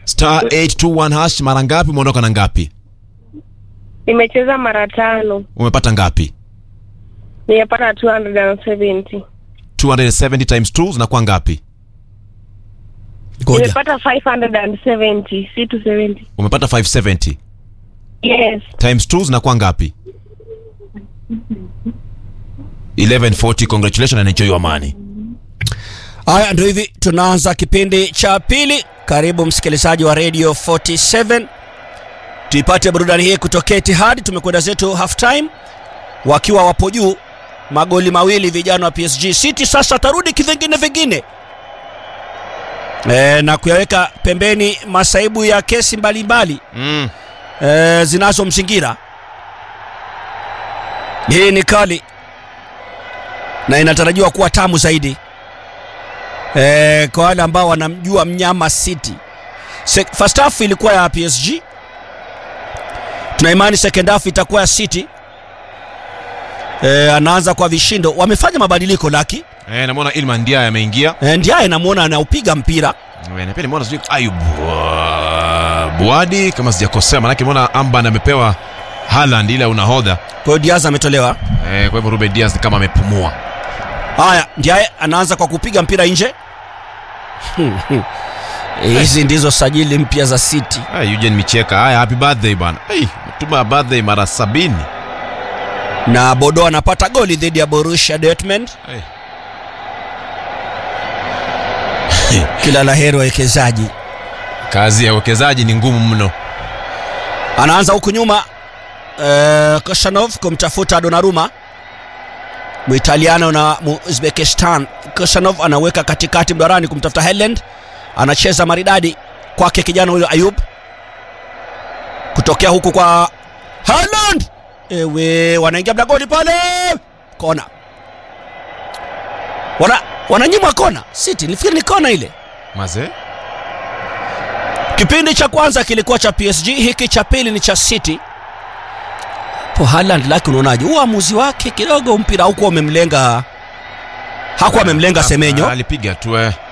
star 821 hash mara ngapi umeondoka na ngapi Nimecheza mara tano. umepata ngapi Nimepata 270. 270 times 2 zinakuwa ngapi ngoja Nimepata 570, si 270. umepata 570 Yes. times 2 zinakuwa ngapi 1140 congratulations and enjoy your money haya ndio hivi tunaanza kipindi cha pili karibu msikilizaji wa radio 47 tuipate burudani hii kutokea Etihad tumekwenda zetu half time wakiwa wapo juu magoli mawili vijana wa PSG City sasa tarudi kivingine vingine e, na kuyaweka pembeni masaibu ya kesi mbalimbali mm. e, zinazomzingira hii ni kali na inatarajiwa kuwa tamu zaidi e, kwa wale ambao wanamjua mnyama City. Se, first half ilikuwa ya PSG, tuna imani second half itakuwa ya City. E, anaanza kwa vishindo, wamefanya mabadiliko laki eh, namwona Ilman Ndiaye ameingia e, ndiye namwona anaupiga mpira Eh, na pia nimeona sijui Ayub uh, Buadi kama sijakosea manake nimeona Amban amepewa Haaland ile ya unahodha kwa hiyo Diaz ametolewa. eh, kwa hivyo Ruben Dias ni kama amepumua Haya, ndiye anaanza kwa kupiga mpira nje. Hizi ndizo sajili mpya za City. ah, Eugene Micheka haya happy birthday bwana hey, tuma birthday mara sabini na Bodo anapata goli dhidi ya Borussia Dortmund. hey. Kila la heri wawekezaji. kazi ya uwekezaji ni ngumu mno Anaanza huku nyuma uh, Koshanov kumtafuta Donnarumma Muitaliano na Uzbekistan. Koshanov anaweka katikati mdarani kumtafuta Haaland, anacheza maridadi kwake kijana huyo Ayub, kutokea huku kwa Haaland, ewe wanaingia mlangoni pale, kona wana wananyimwa kona. City nilifikiri ni kona ile. mazee Kipindi cha kwanza kilikuwa cha PSG, hiki cha pili ni cha City. Po Haaland laki, unaonaje uamuzi wake? Kidogo mpira haukuwa umemlenga, hakuwa amemlenga Semenyo. alipiga tu eh.